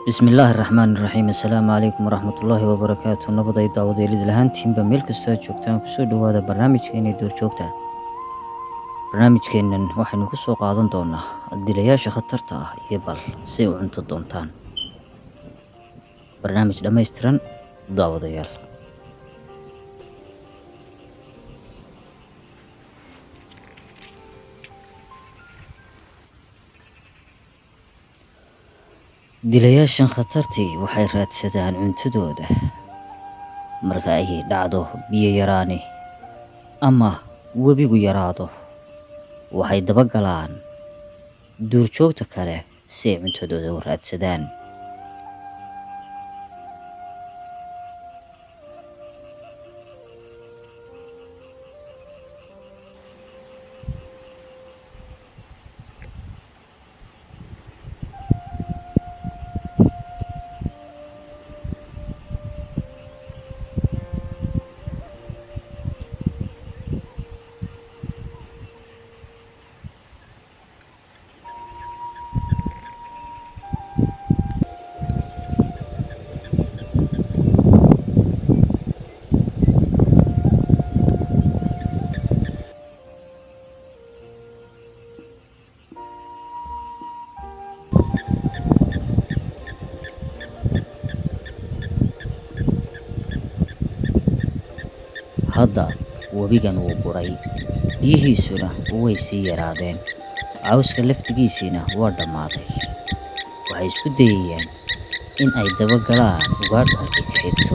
bismillaahi raxmaan iraxiim assalaamu calaykum waraxmatullaahi wabarakaatu nabaday daawadeelid lahaantiinba meel kastoo aad joogtaan kusoo dhowaada barnaamijkeena duurjoogta barnaamijkeennan waxaynu ku soo qaadan doonaa dilayaasha khatarta ah iyo bal si u cunto doontaan barnaamij dhammaystiran daawadayaal dilayaashan khatartii waxay raadsadaan cuntadooda marka ay dhacdo biyo yaraani ama webigu yaraado waxay dabagalaan duurjoogta kale si ay cuntadooda u raadsadaan hadda webigan wuu buray biyihiisuna way sii yaraadeen cawska laftigiisiina waa dhammaaday waxay isku dayayaan in ay dabagalaan ugaadhu halkay ka xigto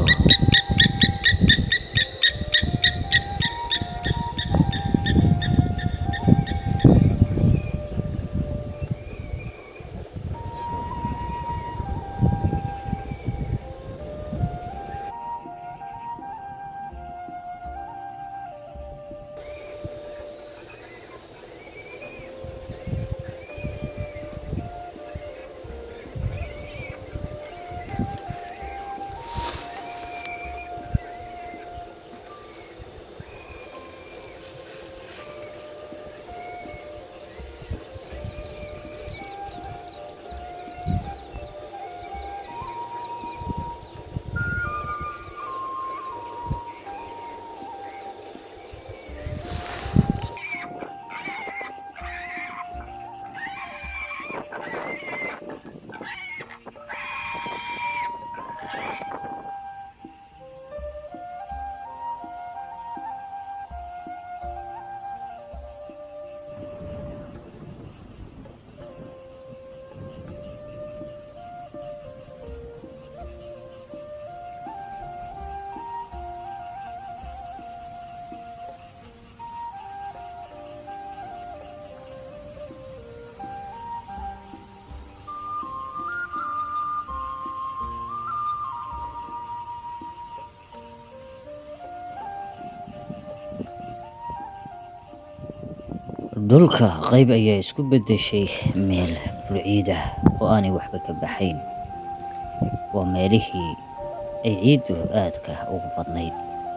dhulka qayb ayaa isku beddeshay meel burciid ah oo aanay waxba ka baxayn waa meelihii ay ciiddu aadka ugu badnayd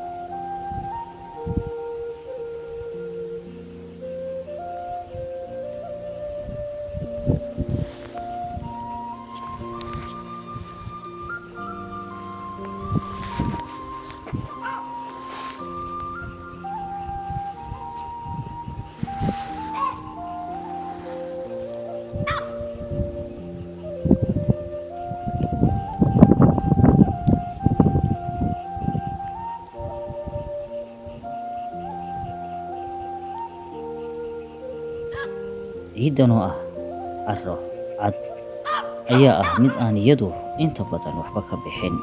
ciiddan oo ah carro cad ayaa ah mid aan iyadu inta badan waxba ka bixin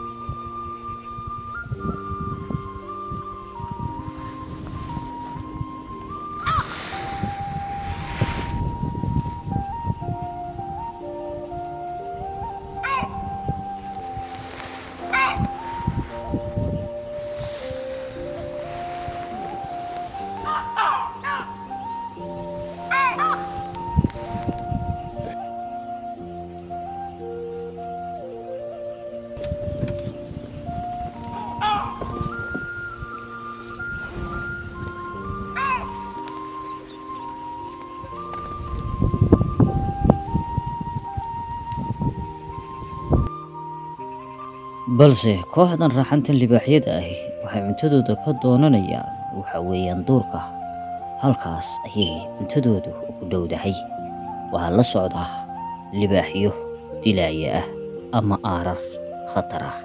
balse kooxdan raxantan libaaxyada ahi waxay cuntadooda ka doonanayaan waxa weeyaan duurka halkaas ayay cuntadoodu ugu dhowdahay waxaa la socdaa libaaxyo dilaaya ah ama aarar khatar ah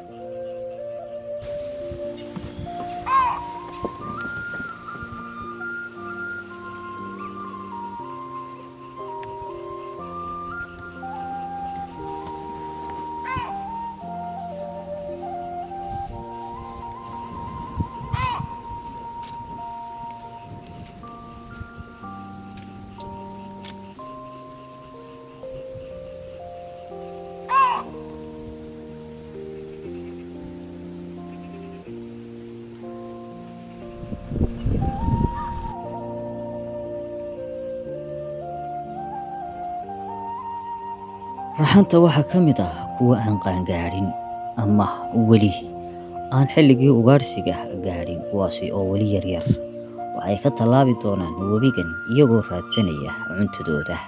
raxanta waxaa ka mid ah kuwa aan qaangaadhin ama weli aan xilligii ugaadhsiga gaadhin kuwaasi oo weli yaryar waxay ka tallaabi doonaan webigan iyagoo raadsanaya cuntadooda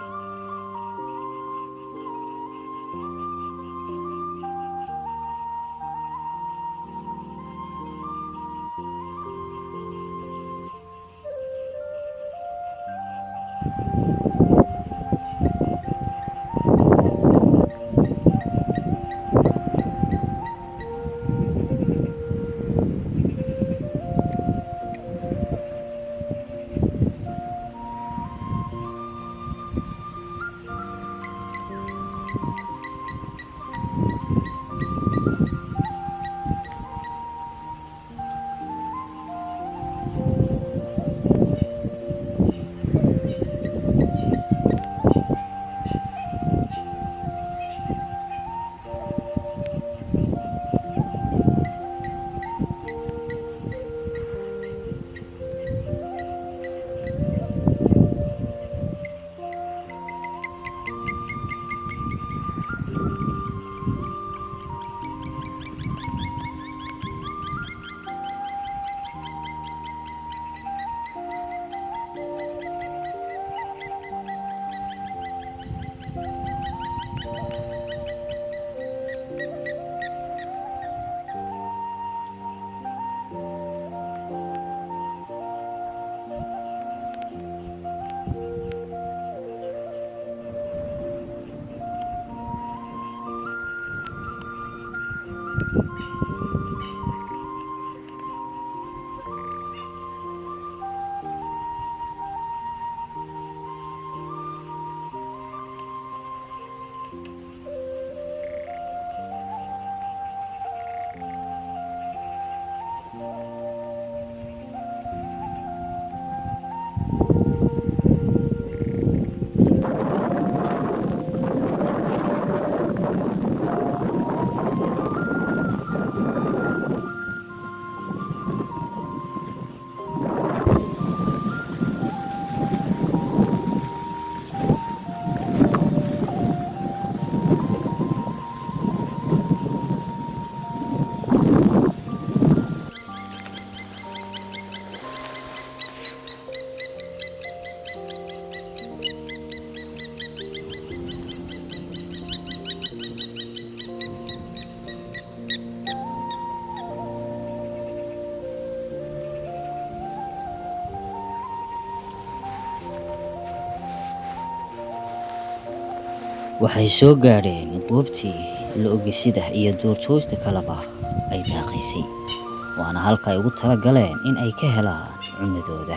waxay soo gaadheen goobtii la-ogisida iyo duurtoosta kaleba ay daaqaysay waana halka ay ugu tala galeen in ay ka helaan cunadooda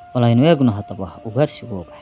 bal aynu eegno haddaba ugaarsigooga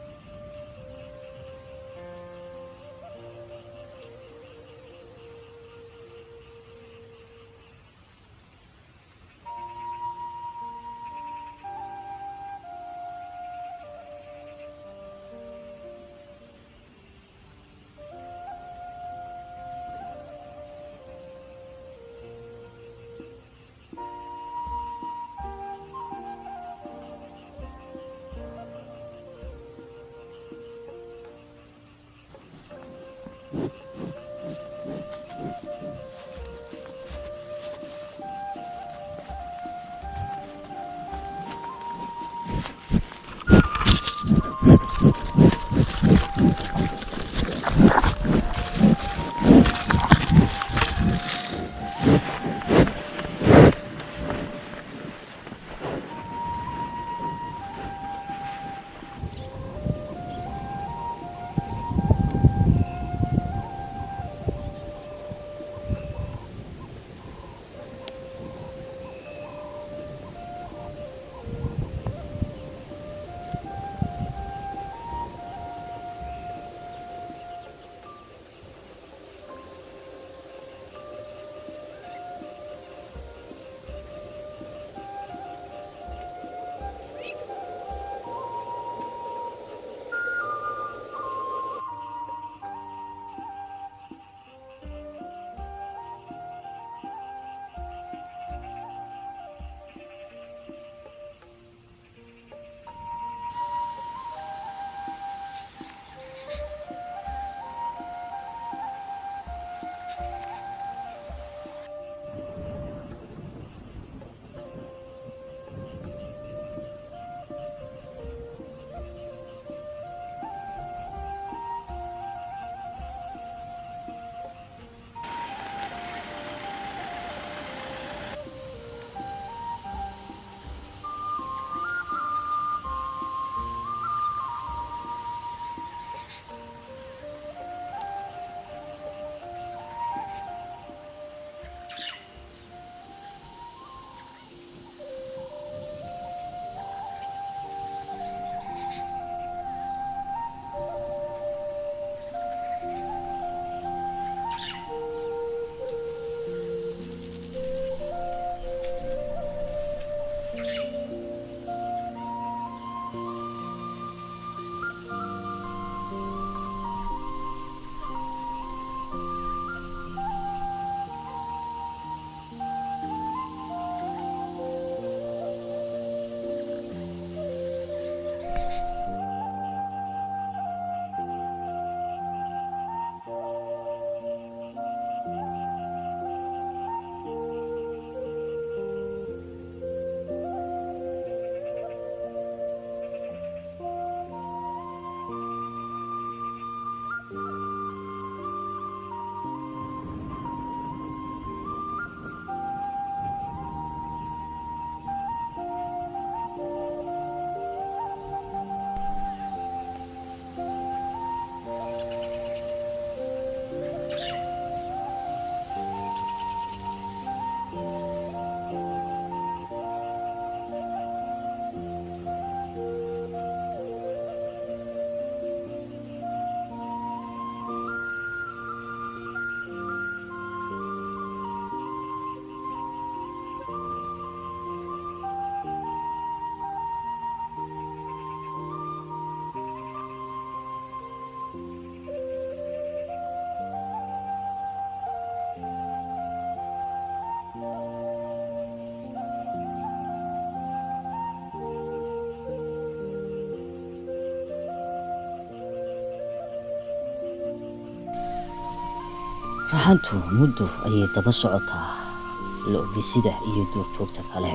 raxantu muddo ayay daba socotaa la-ogisida iyo duurjoogta kale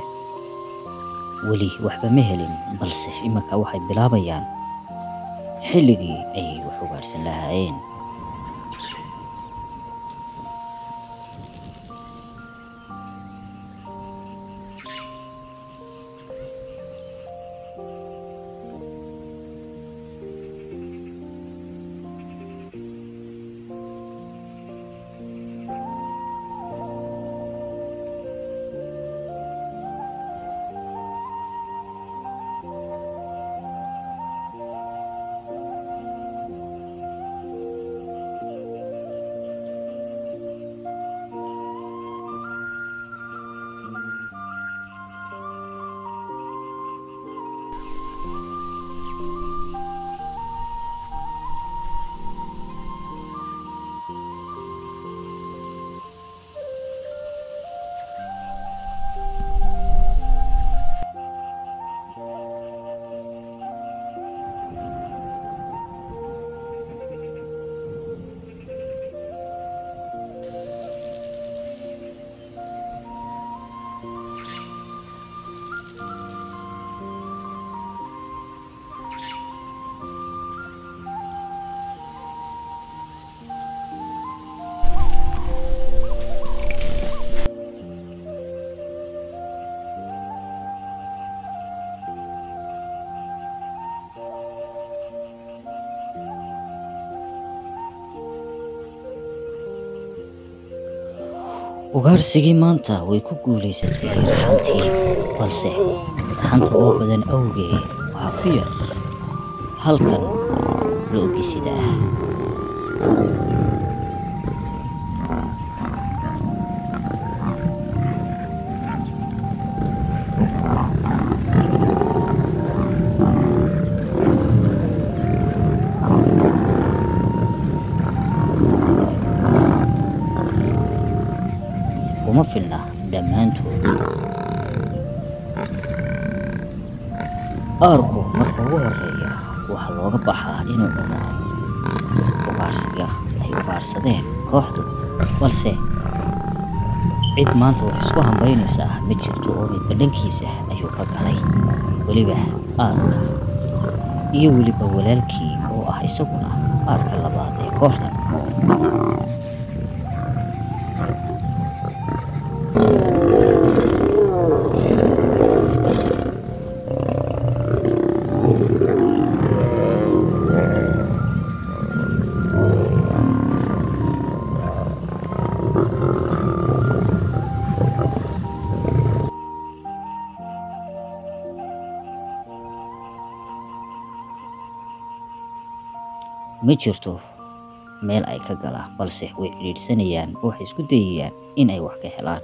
weli waxba ma helin balse iminka waxay bilaabayaan xilligii ay wax ugaadhsan lahaayeen ugaarsigii maanta way ku guulaysatay raxantii balse raxanta oo badan awgeed waxaa ku yar halkan la ogisida ah kuma filna dhammaantood aarku marka ugu horeeya waxaa looga baxaa inuu cuno ugaarsiga ay ugaarsadeen kooxdu balse cid maanta wax isku hambaynaysaa ma jirto oo midba dhankiisa ayuu ka galay weliba aarka iyo weliba walaalkii oo ah isaguna aarka labaad ee kooxdan ma jirto meel ay ka galaan balse way cidhiidhsanayaan oo waxay isku dayayaan in ay wax ka helaan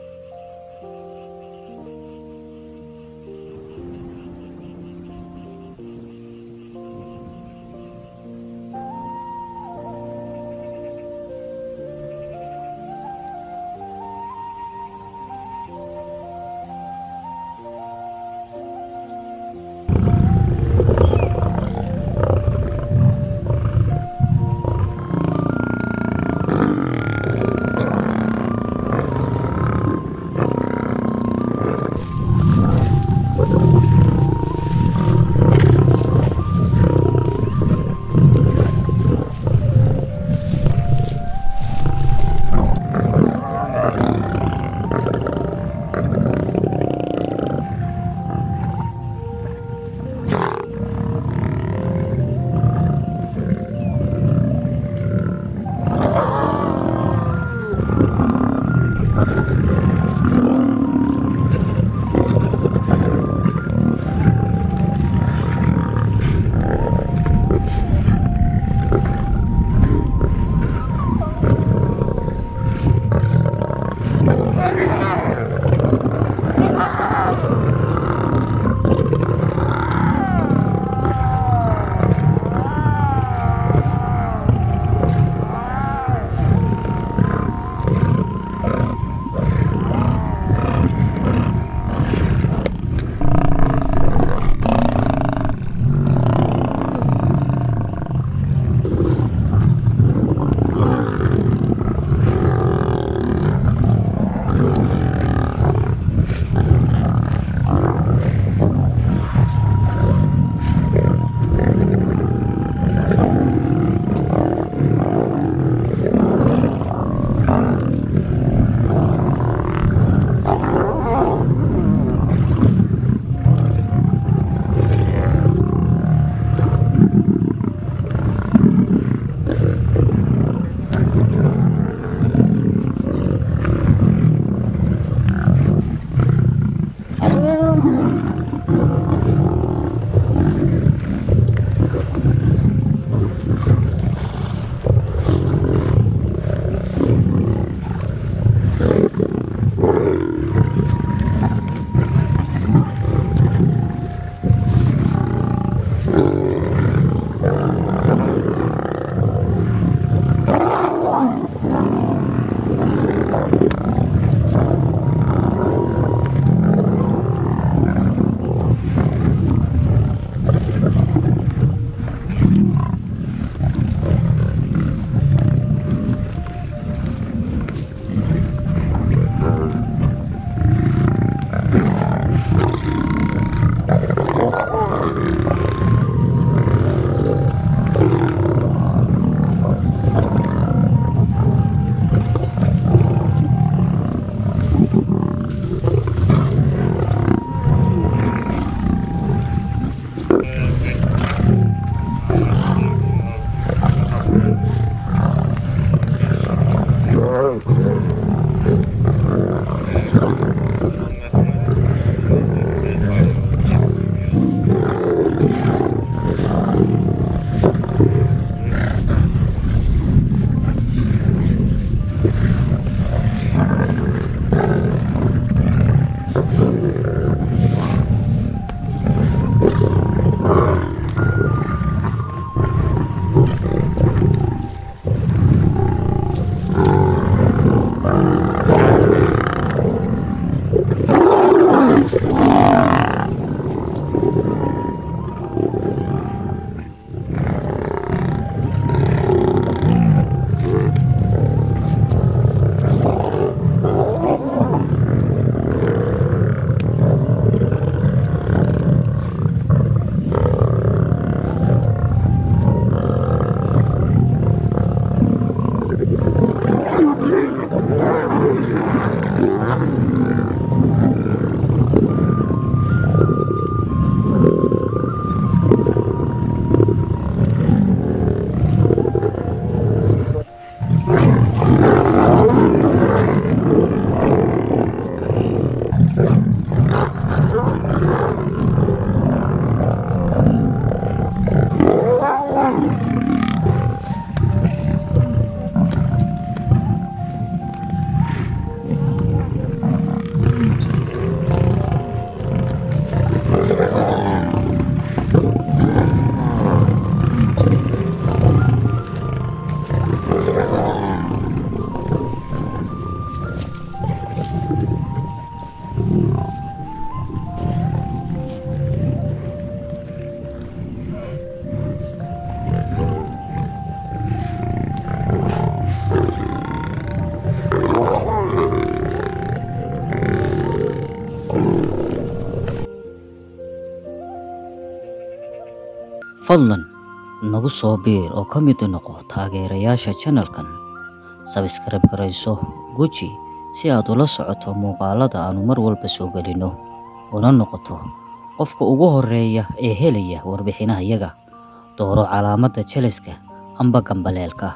fadlan nagu soo biir oo ka mid noqo taageerayaasha channelkan sabskrayb garayso guji si aad ula socoto muuqaalada aanu mar walba soo gelinno una noqoto qofka ugu horeeya ee helaya warbixinahayaga dooro calaamadda jeleska amba gambaleelka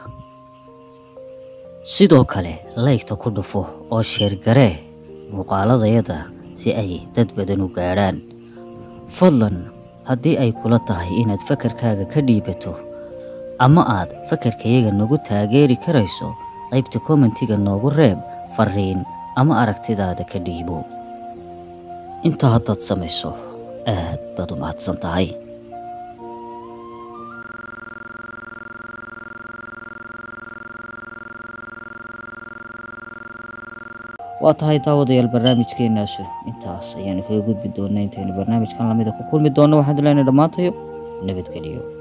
sidoo kale laygta ku dhufo oo sheergaree muuqaaladayada si ay dad badan u gaadhaan fadlan haddii ay kula tahay inaad fakarkaaga ka dhiibato ama aad fakarkayaga nagu taageeri karayso qaybta kommentiga noogu reeb fariin ama aragtidaada ka dhiibo intaa haddaad samayso aad baad u mahadsan tahay waa tahay daawadayaal barnaamijkeenaasu intaas ayaanu kaga gudbi doonaa intaynu barnaamijkan lamida ku kulmi doonno waxaan dilaynay dhammaantayo nabadgeliyo